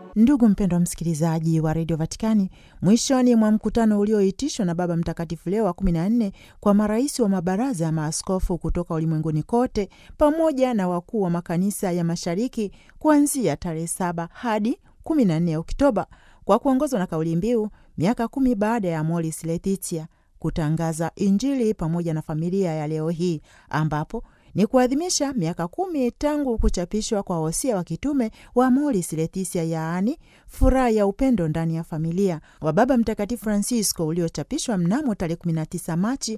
Ndugu mpendwa msikilizaji wa redio Vatikani, mwishoni mwa mkutano ulioitishwa na Baba Mtakatifu Leo wa kumi na nne kwa marais wa mabaraza ya maaskofu kutoka ulimwenguni kote pamoja na wakuu wa makanisa ya mashariki kuanzia tarehe saba hadi kumi na nne Oktoba kwa kuongozwa na kauli mbiu miaka kumi baada ya Amoris Laetitia, kutangaza Injili pamoja na familia ya leo hii, ambapo ni kuadhimisha miaka kumi tangu kuchapishwa kwa wosia wa kitume wa Amoris Laetitia, yaani furaha ya upendo ndani ya familia wa Baba Mtakatifu Francisco, uliochapishwa mnamo tarehe 19 Machi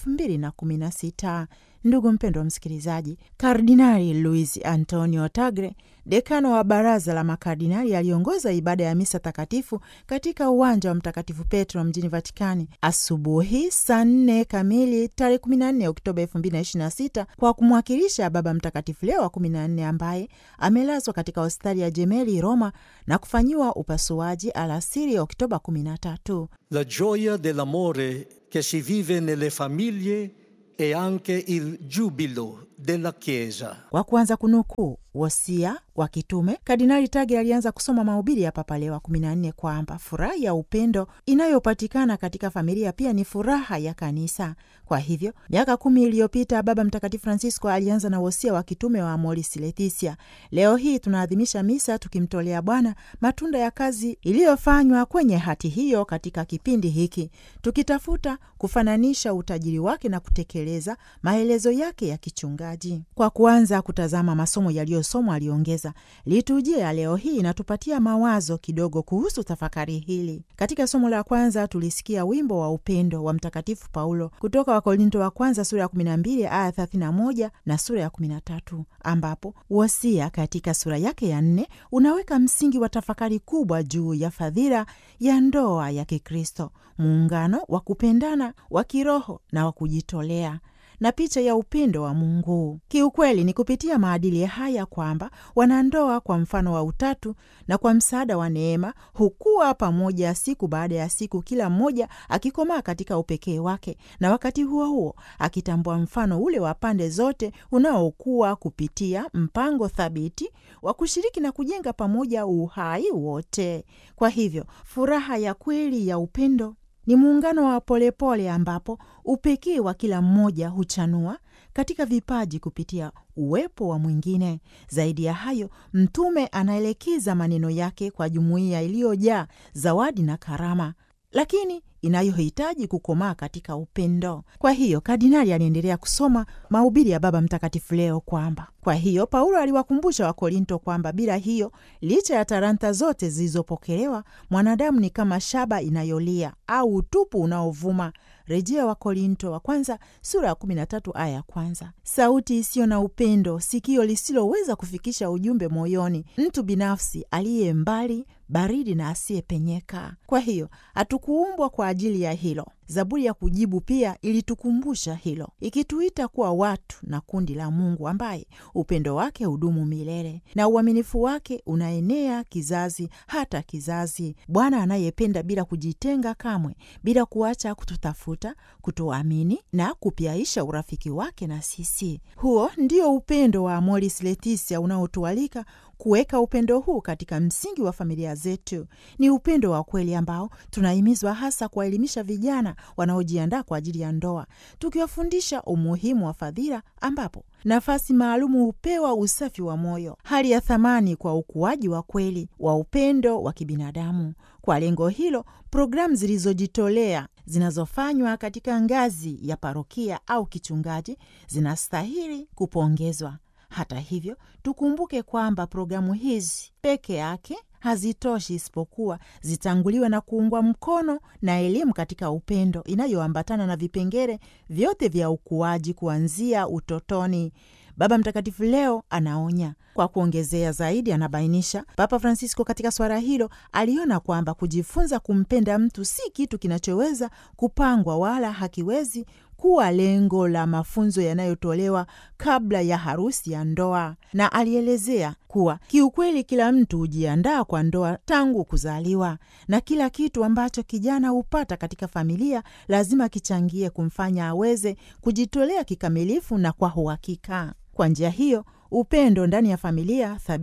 2016. Ndugu mpendwa msikilizaji, Kardinali Luis Antonio Tagle, dekano wa baraza la makardinali, aliongoza ibada ya misa takatifu katika uwanja wa Mtakatifu Petro mjini Vatikani asubuhi saa nne kamili tarehe 14 Oktoba 2026 kwa kumwakilisha Baba Mtakatifu Leo wa 14 ambaye amelazwa katika hospitali ya Jemeli Roma na kufanyiwa upasuaji alasiri Oktoba 13. La gioia dell'amore che si vive nelle famiglie e anche il giubilo della Chiesa. Kwa kuanza kunukuu wosia wa kitume, Kardinali Tagle alianza kusoma mahubiri ya Papa Leo wa 14 kwamba furaha ya upendo inayopatikana katika familia pia ni furaha ya kanisa. Kwa hivyo miaka kumi iliyopita Baba Mtakatifu Francisco alianza na wosia wa kitume wa Amoris Laetitia. Leo hii tunaadhimisha misa tukimtolea Bwana matunda ya kazi iliyofanywa kwenye hati hiyo katika kipindi hiki, tukitafuta kufananisha utajiri wake na kutekeleza maelezo yake ya kichungaji. Kwa kuanza kutazama masomo yaliyosomwa, aliongeza, liturujia ya leo hii inatupatia mawazo kidogo kuhusu tafakari hili. Katika somo la kwanza tulisikia wimbo wa upendo wa Mtakatifu Paulo kutoka Wakorinto wa kwanza sura ya 12 aya 31 na sura ya 13, ambapo wosia katika sura yake ya nne unaweka msingi wa tafakari kubwa juu ya fadhila ya ndoa ya Kikristo, muungano wa kupendana wa kiroho na wa kujitolea na picha ya upendo wa Mungu. Kiukweli ni kupitia maadili haya kwamba wanandoa kwa mfano wa Utatu na kwa msaada wa neema hukua pamoja siku baada ya siku, kila mmoja akikomaa katika upekee wake, na wakati huo huo akitambua mfano ule wa pande zote unaokuwa kupitia mpango thabiti wa kushiriki na kujenga pamoja uhai wote. Kwa hivyo furaha ya kweli ya upendo ni muungano wa polepole ambapo upekee wa kila mmoja huchanua katika vipaji kupitia uwepo wa mwingine. Zaidi ya hayo, mtume anaelekeza maneno yake kwa jumuiya iliyojaa zawadi na karama, lakini inayohitaji kukomaa katika upendo. Kwa hiyo kardinali aliendelea kusoma mahubiri ya Baba Mtakatifu Leo kwamba kwa hiyo Paulo aliwakumbusha Wakorinto kwamba bila hiyo, licha ya talanta zote zilizopokelewa, mwanadamu ni kama shaba inayolia au utupu unaovuma. Rejea Wakorinto wa kwanza sura ya 13 aya ya kwanza. Sauti isiyo na upendo, sikio lisiloweza kufikisha ujumbe moyoni, mtu binafsi aliye mbali, baridi na asiyepenyeka. Kwa hiyo hatukuumbwa kwa ajili ya hilo. Zaburi ya kujibu pia ilitukumbusha hilo, ikituita kuwa watu na kundi la Mungu ambaye upendo wake hudumu milele na uaminifu wake unaenea kizazi hata kizazi. Bwana anayependa bila kujitenga kamwe, bila kuacha kututafuta, kutuamini na kupyaisha urafiki wake na sisi. Huo ndio upendo wa Amoris Laetitia unaotualika kuweka upendo huu katika msingi wa familia zetu. Ni upendo wa kweli ambao tunahimizwa hasa kuwaelimisha vijana wanaojiandaa kwa ajili ya ndoa, tukiwafundisha umuhimu wa fadhila, ambapo nafasi maalumu hupewa usafi wa moyo, hali ya thamani kwa ukuaji wa kweli wa upendo wa kibinadamu. Kwa lengo hilo, programu zilizojitolea zinazofanywa katika ngazi ya parokia au kichungaji zinastahili kupongezwa. Hata hivyo, tukumbuke kwamba programu hizi peke yake hazitoshi isipokuwa zitanguliwe na kuungwa mkono na elimu katika upendo inayoambatana na vipengele vyote vya ukuaji kuanzia utotoni. Baba Mtakatifu leo anaonya. Kwa kuongezea zaidi, anabainisha Papa Francisco katika swala hilo aliona kwamba kujifunza kumpenda mtu si kitu kinachoweza kupangwa wala hakiwezi kuwa lengo la mafunzo yanayotolewa kabla ya harusi ya ndoa, na alielezea kuwa kiukweli kila mtu hujiandaa kwa ndoa tangu kuzaliwa, na kila kitu ambacho kijana hupata katika familia lazima kichangie kumfanya aweze kujitolea kikamilifu na kwa uhakika. Kwa njia hiyo upendo ndani ya familia thabiti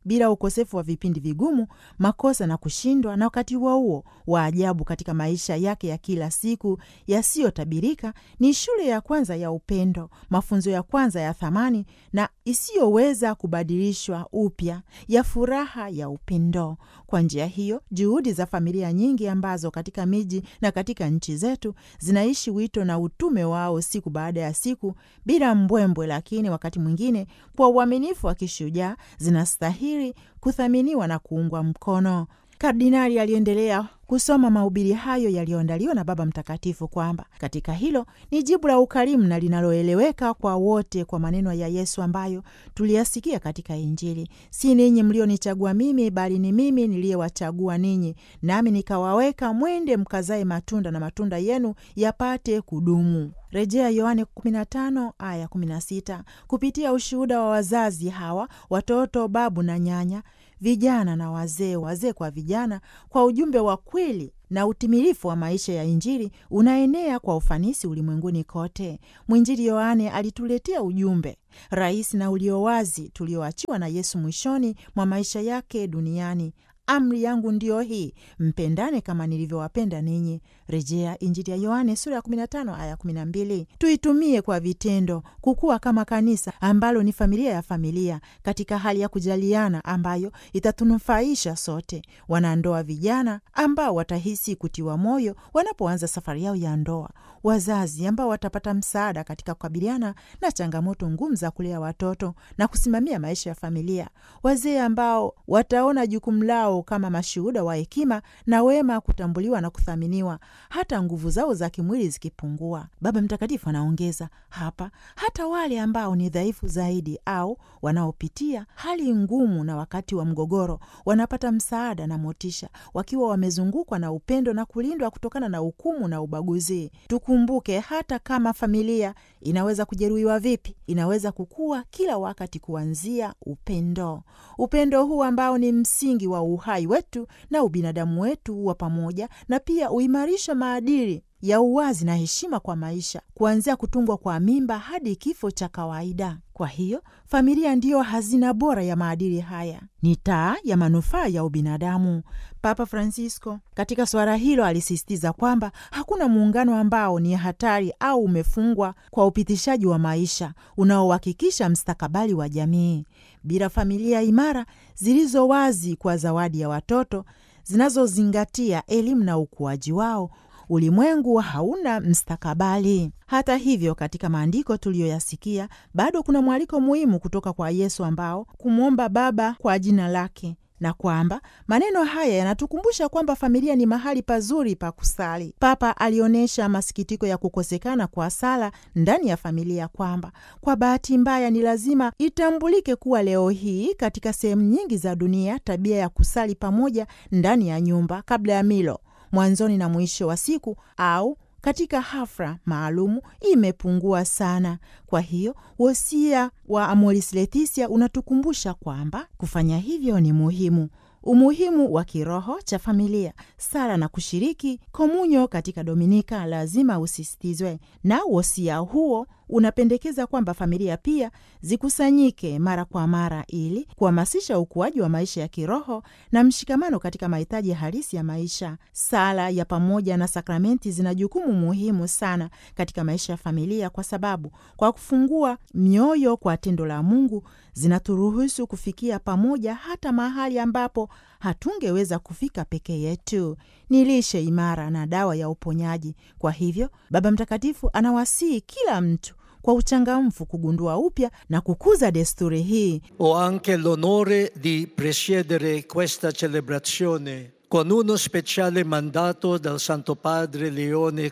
bila ukosefu wa vipindi vigumu, makosa na kushindwa, na wakati huo huo wa ajabu katika maisha yake ya kila siku yasiyotabirika, ni shule ya kwanza ya upendo, mafunzo ya kwanza ya thamani na isiyoweza kubadilishwa upya ya furaha ya upendo. Kwa njia hiyo, juhudi za familia nyingi ambazo katika miji na katika nchi zetu zinaishi wito na utume wao siku baada ya siku bila mbwembwe, lakini wakati mwingine kwa uaminifu wa kishujaa, zinastahili kuthaminiwa na kuungwa mkono. Kardinali aliendelea kusoma mahubiri hayo yaliyoandaliwa na Baba Mtakatifu kwamba katika hilo ni jibu la ukarimu na linaloeleweka kwa wote kwa maneno ya Yesu ambayo tuliyasikia katika Injili: si ninyi mlionichagua mimi, bali ni mimi niliyewachagua ninyi, nami nikawaweka mwende mkazae matunda, na matunda yenu yapate kudumu. Rejea Yohane 15 aya 16. Kupitia ushuhuda wa wazazi hawa, watoto, babu na nyanya vijana na wazee, wazee kwa vijana, kwa ujumbe wa kweli na utimilifu wa maisha ya Injili unaenea kwa ufanisi ulimwenguni kote. Mwinjili Yohane alituletea ujumbe rahisi na ulio wazi tulioachiwa na Yesu mwishoni mwa maisha yake duniani: Amri yangu ndiyo hii, mpendane kama nilivyowapenda ninyi. Rejea Injili ya Yohane sura ya 15 aya 12. Tuitumie kwa vitendo kukua kama kanisa ambalo ni familia ya familia, katika hali ya kujaliana ambayo itatunufaisha sote. Wanandoa vijana ambao watahisi kutiwa moyo wanapoanza safari yao ya ndoa, wazazi ambao watapata msaada katika kukabiliana na changamoto ngumu za kulea watoto na kusimamia maisha ya familia, wazee ambao wataona jukumu lao kama mashuhuda wa hekima na wema, kutambuliwa na kuthaminiwa hata nguvu zao za kimwili zikipungua. Baba Mtakatifu anaongeza hapa, hata wale ambao ni dhaifu zaidi au wanaopitia hali ngumu na wakati wa mgogoro wanapata msaada na motisha, wakiwa wamezungukwa na upendo na kulindwa kutokana na hukumu na ubaguzi. Tukumbuke hata kama familia inaweza kujeruhiwa vipi, inaweza kukua kila wakati kuanzia upendo. Upendo huu ambao ni msingi wa uhai wetu na ubinadamu wetu wa pamoja, na pia uimarisha maadili ya uwazi na heshima kwa maisha, kuanzia kutungwa kwa mimba hadi kifo cha kawaida. Kwa hiyo familia ndiyo hazina bora ya maadili haya, ni taa ya manufaa ya ubinadamu. Papa Francisco katika suala hilo alisisitiza kwamba hakuna muungano ambao ni hatari au umefungwa kwa upitishaji wa maisha unaohakikisha mstakabali wa jamii. Bila familia imara zilizo wazi kwa zawadi ya watoto, zinazozingatia elimu na ukuaji wao ulimwengu hauna mstakabali. Hata hivyo, katika maandiko tuliyoyasikia bado kuna mwaliko muhimu kutoka kwa Yesu ambao kumwomba Baba kwa jina lake na kwamba maneno haya yanatukumbusha kwamba familia ni mahali pazuri pa kusali. Papa alionyesha masikitiko ya kukosekana kwa sala ndani ya familia, kwamba kwa bahati mbaya ni lazima itambulike kuwa leo hii katika sehemu nyingi za dunia tabia ya kusali pamoja ndani ya nyumba kabla ya milo mwanzoni na mwisho wa siku au katika hafla maalumu imepungua sana. Kwa hiyo wosia wa Amoris Laetitia unatukumbusha kwamba kufanya hivyo ni muhimu. Umuhimu wa kiroho cha familia, sala na kushiriki komunyo katika Dominika lazima usisitizwe, na wosia huo unapendekeza kwamba familia pia zikusanyike mara kwa mara ili kuhamasisha ukuaji wa maisha ya kiroho na mshikamano katika mahitaji halisi ya maisha. Sala ya pamoja na sakramenti zina jukumu muhimu sana katika maisha ya familia, kwa sababu kwa kufungua mioyo kwa tendo la Mungu zinaturuhusu kufikia pamoja hata mahali ambapo hatungeweza kufika peke yetu. Ni lishe imara na dawa ya uponyaji. Kwa hivyo, Baba Mtakatifu anawasihi kila mtu kwa uchangamfu kugundua upya na kukuza desturi hii. Ho anche l'onore di presiedere questa celebrazione con uno speciale mandato dal Santo Padre Leone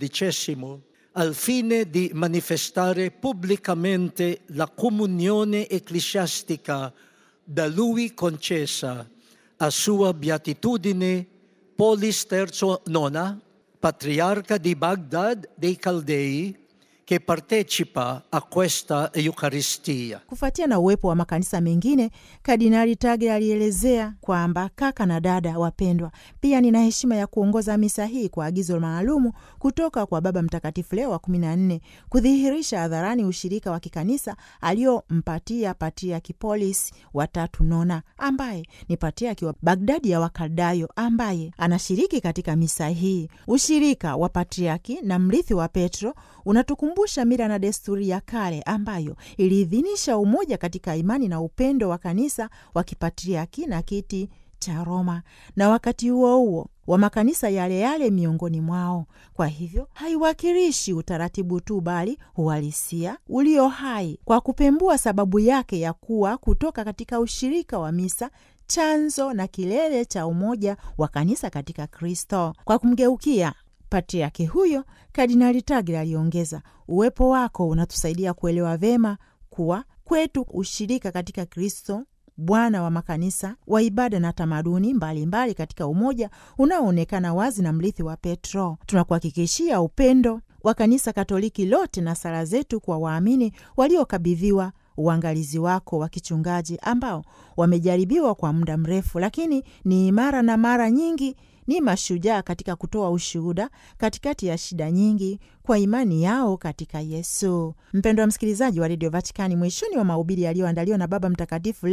XIV al fine di manifestare pubblicamente la comunione ecclesiastica da lui concessa a sua beatitudine Polis III Nona, patriarca di Baghdad dei Caldei, che partecipa a questa Eucaristia. Kufuatia na uwepo wa makanisa mengine, Kardinali Tagle alielezea kwamba kaka na dada wapendwa, pia nina heshima ya kuongoza misa hii kwa agizo maalumu kutoka kwa Baba Mtakatifu Leo wa kumi na nne kudhihirisha hadharani ushirika wa kikanisa aliompatia Patriaki Polis watatu Nona, ambaye ni patriaki wa Bagdadi ya Wakaldayo, ambaye anashiriki katika misa hii. Ushirika wa patriaki na mrithi wa Petro unatukumbusha mila na desturi ya kale ambayo iliidhinisha umoja katika imani na upendo wa kanisa wa kipatriaki na kiti cha Roma, na wakati huo huo wa makanisa yale yale miongoni mwao. Kwa hivyo haiwakilishi utaratibu tu, bali uhalisia ulio hai, kwa kupembua sababu yake ya kuwa kutoka katika ushirika wa misa chanzo na kilele cha umoja wa kanisa katika Kristo. Kwa kumgeukia patriaki huyo, Kardinali Tagle aliongeza, uwepo wako unatusaidia kuelewa vema kuwa kwetu ushirika katika Kristo Bwana wa makanisa wa ibada na tamaduni mbalimbali mbali katika umoja unaoonekana wazi na mrithi wa Petro. Tunakuhakikishia upendo wa kanisa Katoliki lote na sala zetu kwa waamini waliokabidhiwa uangalizi wako wa kichungaji ambao wamejaribiwa kwa muda mrefu, lakini ni imara na mara nyingi ni mashujaa katika kutoa ushuhuda katikati ya shida nyingi kwa imani yao katika Yesu. Mpendwa msikilizaji wa redio Vatikani, mwishoni wa mahubiri yaliyoandaliwa na Baba Mtakatifu